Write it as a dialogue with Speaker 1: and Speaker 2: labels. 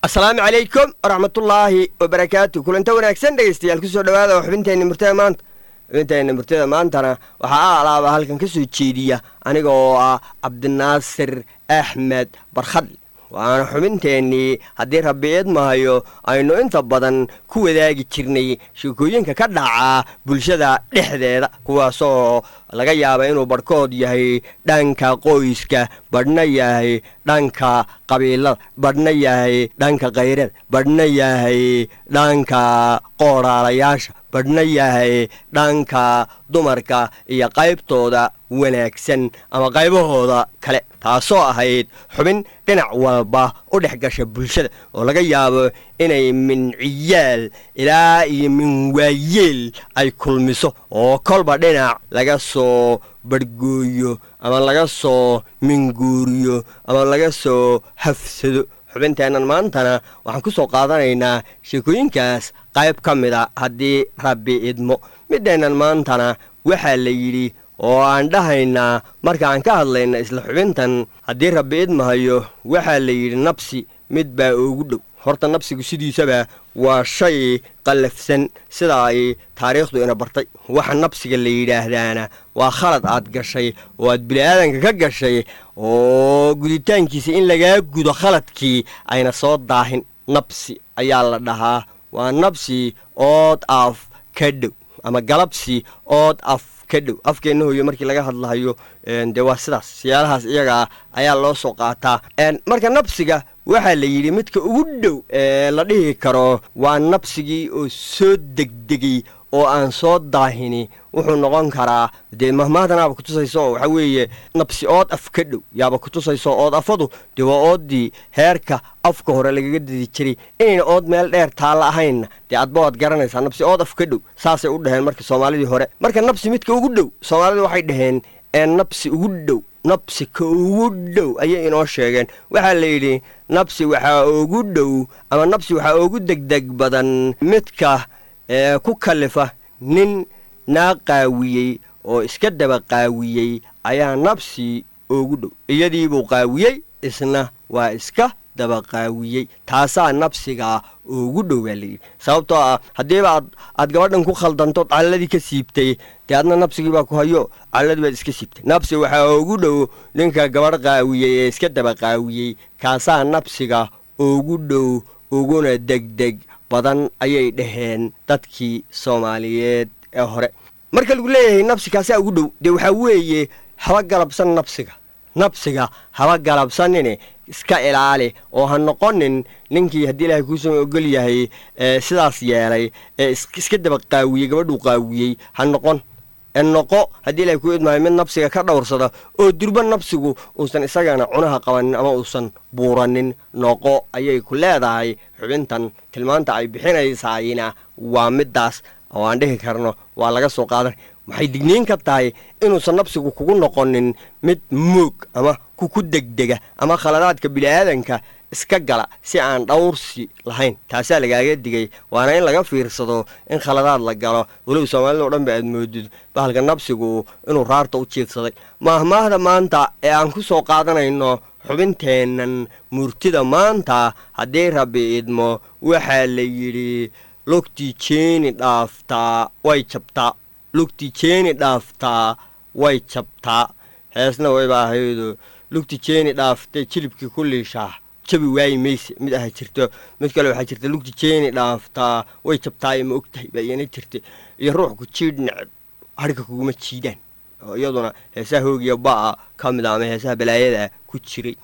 Speaker 1: asalaamu calaykum waraxmatullaahi wabarakaatu kulanta wanaagsan dhegaystayaal kusoo dhawaada oo xubinteenna murtada maanta xubinteenna murtada maantana waxaa a alaaba halkan ka soo jeediya aniga oo ah cabdinaasir axmed barkhadli waana xubinteennii haddii rabbi idmahayo aynu inta badan ku wadaagi jirnay sheekooyinka ka dhaca bulshada dhexdeeda kuwaasoo laga yaaba inuu barhkood yahay dhanka qoyska badhna yahay dhanka qabiilada badhna yahay dhanka kayrada badhna yahay dhanka qooraalayaasha badhna yahay dhanka dumarka iyo qaybtooda wanaagsan ama qaybahooda kale taasoo ahayd xubin dhinac walba u dhex gasha bulshada oo laga yaabo inay min ciyaal ilaa iyo min waayeel ay kulmiso oo kolba dhinac laga soo badhgooyo ama laga soo minguuriyo ama laga soo hafsado xubinteennan maantana waxaan ku soo qaadanaynaa sheekooyinkaas qayb ka mid a haddii rabbi idmo mideennan maantana waxaa la yidhi oo aan dhahaynaa markaan ka hadlayna isla xubintan haddii rabbi idmahayo waxaa la yidhi nabsi mid baa ugu dhow horta nabsigu sidiisaba waa shay qallafsan sida ay taariikhdu ina bartay waxa nabsiga la yidhaahdaana waa khalad aad gashay oo aad bini'aadanka ka gashay oo guditaankiisa in lagaa gudo khaladkii ayna soo daahin nabsi ayaa la dhahaa waa nabsi ood af ka dhow ama galabsi ood af ka dhow afkeenna hooyo markii laga hadlahayo dee waa sidaas siyaalahaas iyagaa ayaa loo soo qaataa marka nabsiga waxaa la yidhi midka ugu dhow ee la dhihi karo waa nabsigii oo soo degdegay oo aan soo daahini wuxuu noqon karaa dee mahmahdanaaba kutusayso waxaa weeye nabsi ood af ka dhow yaaba kutusayso ood afadu dee waa ooddii heerka afka hore lagaga dadi jiray inayna ood meel dheer taalla ahaynna dee adba waad garanaysaa nabsi ood af ka dhow saasay u dhaheen marka soomaalidii hore marka nabsi midka ugu dhow soomaalida waxay dhaheen ee nabsi ugu dhow nabsi ka ugu dhow ayay inoo sheegeen waxaa la yidhi nabsi waxaa ugu dhow ama nabsi waxaa ugu degdeg badan midka ee ku kalifa nin naa qaawiyey oo iska daba qaawiyey ayaa nabsi ugu dhow iyadiibuu qaawiyey isna waa iska daba qaawiyey taasaa nabsiga ugu dhow baa layidhi sababtoo ah haddiiba aad aad gabadhan ku khaldanto calladii ka siibtay dee adna nabsigii baa ku hayo calladii baad iska siibtay nabsi waxaa ugu dhow ninka gabadh qaawiyey ee iska daba qaawiyey kaasaa nabsiga ugu dhow uguna degdeg badan ayay dhaheen dadkii soomaaliyeed ee hore marka lagu leeyahay nabsi kaasaa ugu dhow dee waxaa weeye haba galabsan nabsiga nabsiga haba galabsanine iska ilaali oo ha noqonin ninkii haddii ilaahay kuusoo ogol yahay ee sidaas yeelay ee iska daba qaawiyey gabadhuu qaawiyey ha noqon ee noqo haddii ilahay kuu idmaayo mid nabsiga ka dhowrsada oo durba nabsigu uusan isagana cunaha qabanin ama uusan buuranin noqo ayay ku leedahay xubintan tilmaanta ay bixinaysayna waa middaas oo aan dhihi karno waa laga soo qaadan waxay digniin ka tahay inuusan nabsigu kugu noqonin mid moog ama kuku degdega ama khaladaadka bini'aadanka iska gala si aan dhowrsi lahayn taasaa lagaaga digay waana in laga fiirsado in khaladaad la galo weliba soomaalida o dhan ba aad moodid bahalka nabsigu inuu raarta u jiidsaday maahmaahda maanta ee aan ku soo qaadanayno xubinteennan murtida maanta haddii rabbi idmo waxaa la yidhi lugtii jeeni dhaaftaa way jabtaa lugtii jeeni dhaaftaa way jabtaa heesna wayba ahaydo lugti jeeni dhaaftay jilibkii ku liishaa jabi waayi mayse mid aha jirto mid kale waxaa jirta lugti jeeni dhaaftaa way jabtaayo ma og tahay baa iyana jirta iyo ruuxku jiidh neceb harhka kuguma jiidaan oo iyaduna heesaha hoogiya ba'a ka mid a ama heesaha balaayada ku jiray